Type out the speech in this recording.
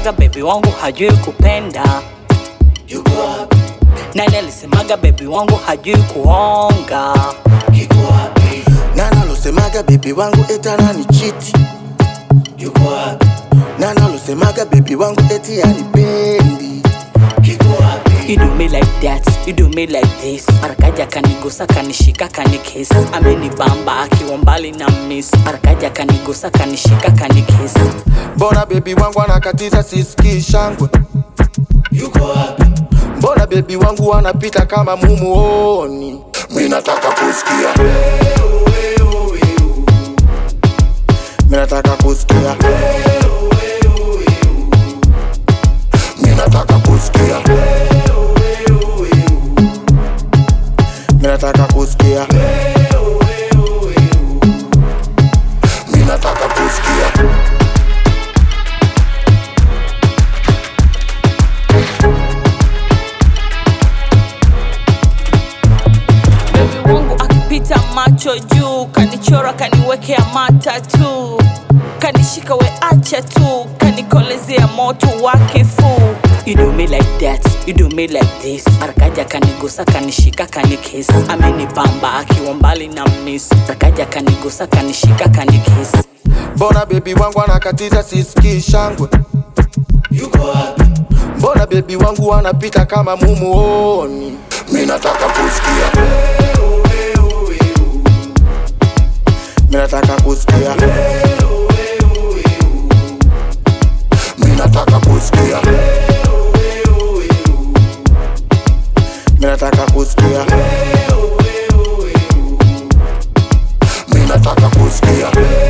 alisemaga bebi wangu hajui kupenda? yuko wapi? Nani alisemaga bebi wangu hajui kuonga? Kiko wapi? Nani alosemaga bebi wangu eti anani chiti? Yuko wapi? Nani alosemaga bebi wangu eti anipendi? Kiko wapi? You do me like that, you do me like this. Marakaja kanigusa kanishika kanikis. Amenibamba akiwa mbali na miss. Marakaja kanigusa kanishika kanikis. Mbona bebi wangu anakatiza sisikii shangwe? Yuko wapi? Mbona bebi wangu anapita kama mumuoni? Mi nataka kusikia, mi nataka kusikia, mi nataka kusikia, mi nataka kusikia, mi nataka kusikia. Bebi wangu akipita macho juu, kanichora kaniwekea matatu, kanishika we acha tu, kanikolezea moto wa kifuu. You do me like that, you do me like this. Marakaja kanigusa kanishika kanikis. Amenibamba akiwa mbali na miss. Marakaja kanigusa kanishika kanikis. Mbona bebi wangu anakatiza sisikii shangwe? Yuko wapi? Mbona bebi wangu anapita kama mumuoni? Mi nataka kusikia, mi nataka kusikia, mi nataka kusikia, mi nataka kusikia, mi nataka kusikia.